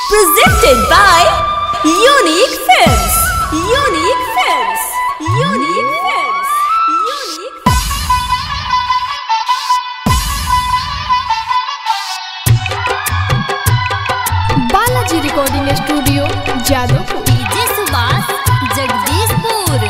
Presented by Unique Films. Unique Films. Unique Films. Unique Balaji recording studio Jadavpur DJ Subhash Jagdishpur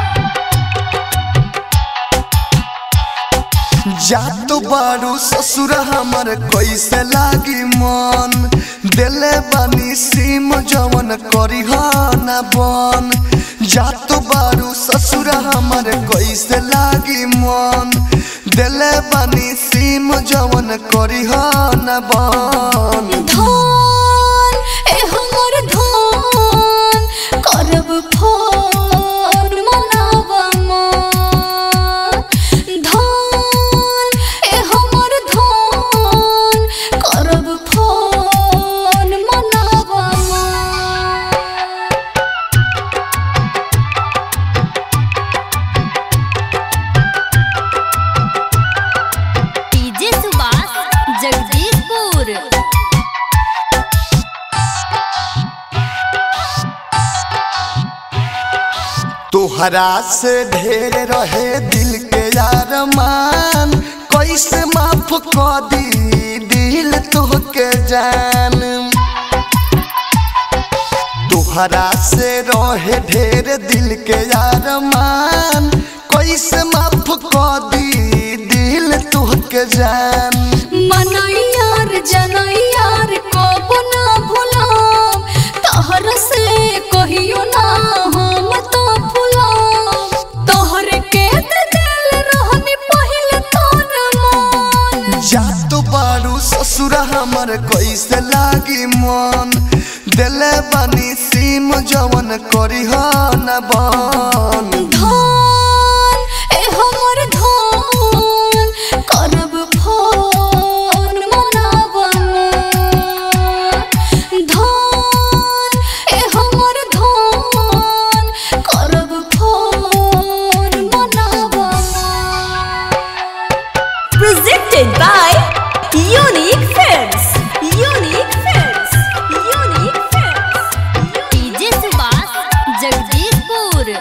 जातो बारू ससुर हमर कैसे लागी मन दिले बानी सीम जवन करी ना बन जातो बारू ससुर हमर कैसे लागी मन दिले बानी सीम जवन करी ना बन धन ए हमर धन करब फोन मनाब मन धन ए हमर धन करब फोन मनाब मन डीजे सुभाष जगदीशपुर तोहरा से ढेर रहे दिल के यार मान कैसे माफ कर दी दिल तोहके जान तोहरा से रहे ढेर दिल के यार मान कैसे माफ कर दी दिल तोहके जान मनैयार जनैयार कब ना भुलाम तहर से कहियो ना हम तो भुलाम तोहर के त दिल रहनी पहिल तोर मन जात बारू ससुर हमर कैसे लागी मन दिले बानी सीम जवन करी न बन धन ए हमर धन करब फोन मनाब मन धन ए हमर धन करब फोन मनाब मन Presented by Unique Films. Unique Films. Unique Films. DJ Subhash Jagdishpur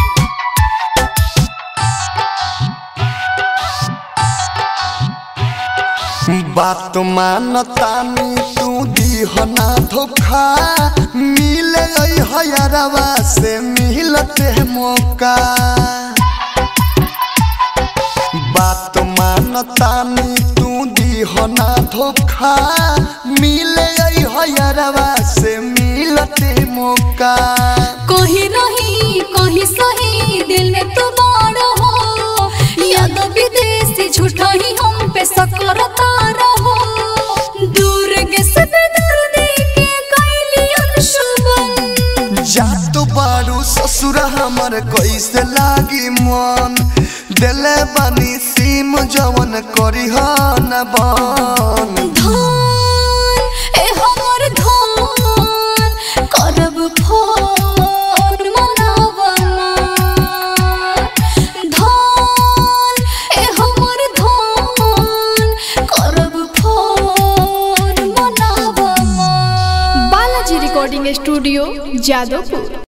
बात मानतानी तू दीहना धोखा मिले हयरवा से मिलते मौका बात मानतानी तू दीहना धोखा मिले हयरवा से मिलते मौका कहीं रही कहीं सही दिल में तुम्हार हो याद विदेशी झूठा ही हम पे सकरता रहो दूर के सब दर्द के कैली अनशुभन जात बारू ससुर हमर कैसे लागी मन दिले बानी सीम जवन करी न बन धन ए हमर धन करब फोन मनाब मन धन ए हमर धन करब फोन मनाब मन बालाजी रिकॉर्डिंग स्टूडियो जादवपुर